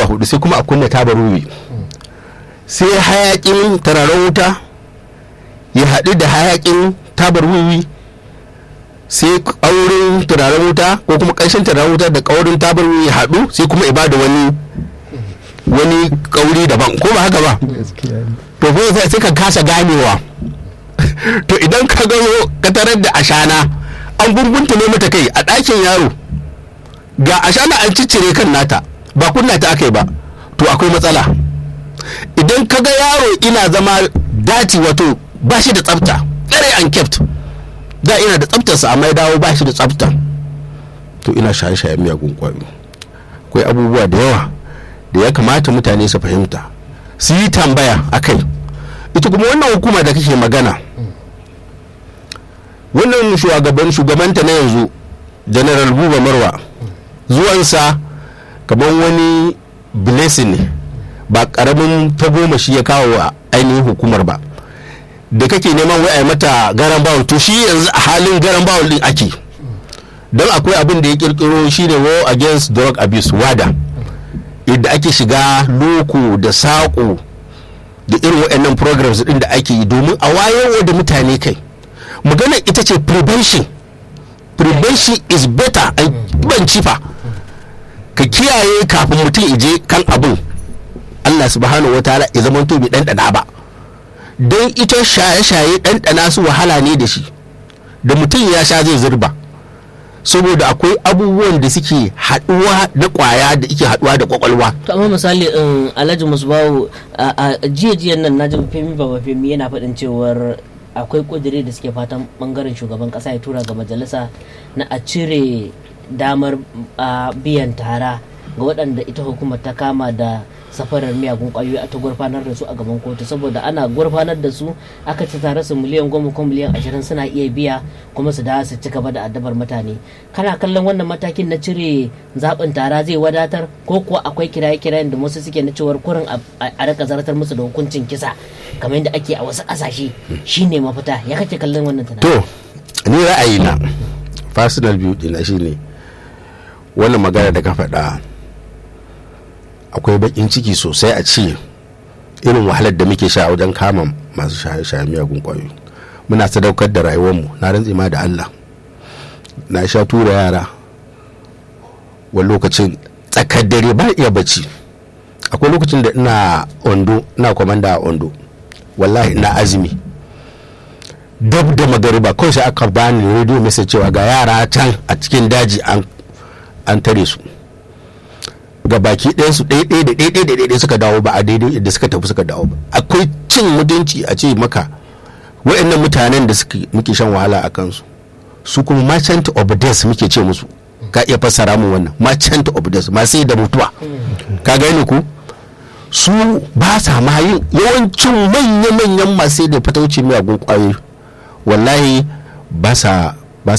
hudu sai kuma a kunna tabar wiwi sai hayakin tararen wuta ya haɗu da hayakin tabar wiwi sai ƙaurin turaren wuta ko kuma ƙarshen turaren wuta da ƙaurin tabar wiwi ya haɗu sai kuma ibada wani wani ƙauri daban ko ba haka ba to ko sai sai ka kasa ganewa to idan ka gano ka tarar da ashana an gungunta ne mata kai a ɗakin yaro ga ashana an ciccire kan nata ba kunna ta aka yi ba to akwai matsala idan ka ga yaro ina zama dati wato ba shi da tsafta very unkept da ina da tsaftarsa amma ya dawo ba shi da tsafta to ina shaye-shayen miyagun kwayo akwai abubuwa da yawa da ya kamata mutane su fahimta su yi tambaya a kai ita kuma wannan hukuma da kake magana wannan shugaban shugabanta na yanzu general buba marwa zuwansa kamar wani blessing ne ba karamin tagomashi ya kawo wa ainihin hukumar ba da kake neman wai a mata garan bawul to shi yanzu a halin garan bawul din ake don akwai abin da ya kirkiro shi ne war against drug abuse wada yadda ake shiga loko da saƙo da irin waɗannan programs din da ake yi domin a wayarwa da mutane kai magana ita ce prevention prevention is better an ban cifa ka kiyaye kafin mutum ije kan abin Allah subhanahu wa ta'ala ya zama to bai ɗanɗana ba don ita shaye-shaye ɗanɗana su wahala ne da shi da mutum ya sha zai zurba saboda akwai abubuwan da suke haɗuwa da ƙwaya da ike haɗuwa da ƙwaƙwalwa to amma misali in alhaji musbahu a jiya jiyan nan naji femi baba femi yana faɗin cewar akwai ƙudiri da suke fatan bangaren shugaban ƙasa ya tura ga majalisa na a cire damar biyan tara ga waɗanda ita hukumar ta kama da safarar miyagun kwayoyi a ta gurfanar da su a gaban kotu saboda ana gurfanar da su aka ci tare su miliyan goma ko miliyan ashirin suna iya biya kuma su dawo su ci gaba da addabar mutane kana kallon wannan matakin na cire zaɓin tara zai wadatar ko kuwa akwai kiraye kirayen da wasu suke na cewar kurin a rika zartar musu da hukuncin kisa kamar yadda ake a wasu ƙasashe shine mafita ya kake kallon wannan tunani to ni ra'ayina personal view dina shine wannan magana da ka faɗa akwai bakin ciki sosai a ce irin wahalar da muke sha wajen kama masu shaye-shaye miyagun kwayoyi muna sadaukar da rayuwarmu na rantsi ma da Allah na sha tura yara wani lokacin tsakar dare ba iya bacci akwai lokacin da ina ondo ina kwamanda a ondo wallahi ina azumi dab da magariba kawai sai aka bani radio message cewa ga yara can a cikin daji an tare su ga baki ɗaya su ɗaya ɗaya da ɗaya ɗaya da ɗaya suka dawo ba a daidai yadda suka tafi suka dawo ba akwai cin mutunci a ce maka waɗannan mutanen da muke shan wahala a kansu su kuma merchant of death muke ce musu ka iya fassara mu wannan merchant of death ma sai da mutuwa ka gane ku su ba sa ma yin yawancin manya-manyan masu da fatauci miyagun kwayoyi wallahi ba sa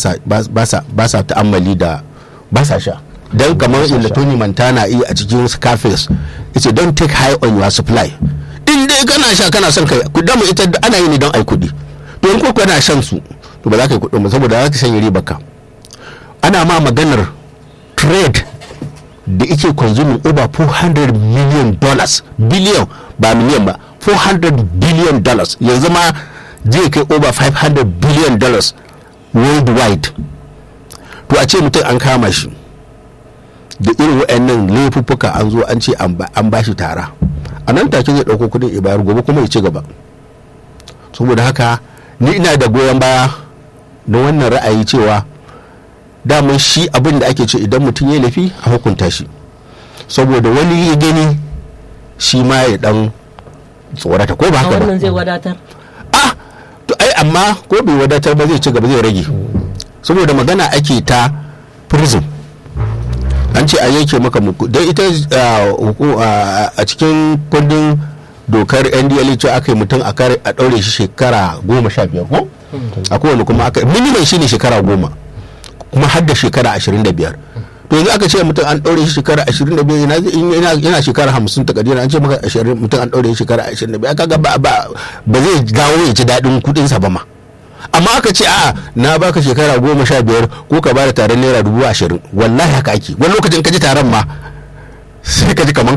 ba sa ta'ammali da ba sa sha don kamar inda tony montana yi a cikin scarface ita don take high on your supply in dai kana sha kana son kai ku dama ita ana yi ne don ai kudi to in ko kana shan su to ba za ka yi kudin ba saboda za ka shanye riba ka ana ma maganar trade da ike consuming over 400 million dollars billion ba million ba 400 billion dollars yanzu ma zai kai over 500 billion dollars worldwide to a ce mutum an kama shi da irin waɗannan laifuffuka an zo an ce an ba shi tara a nan take zai ɗauko kudin ibayar gobe kuma ya ci gaba saboda haka ni ina da goyon baya na wannan ra'ayi cewa daman shi abin da ake ce idan mutum ya laifi a hukunta shi saboda wani ya gani shi ma ya dan tsorata ko ba haka ba wannan zai wadatar ah to ai amma ko bai wadatar ba zai ci gaba zai rage saboda magana ake ta prison an ce a yanke maka muku don ita a cikin kundin dokar ndla ce aka yi mutum a ɗaure shi shekara goma sha biyar ko a kowane kuma aka minimum shine shekara goma kuma har da shekara ashirin da biyar to yanzu aka ce mutum an ɗaure shi shekara ashirin da biyar yana shekara hamsin ta kadira an ce maka mutum an ɗaure shi shekara ashirin da biyar kaga ba zai dawo ya ci daɗin kuɗinsa ba ma amma aka ce a na baka shekara goma sha biyar ko ka bada taron naira dubu ashirin wallahi haka ake wani lokacin ka ji taron ma sai ka ji kamar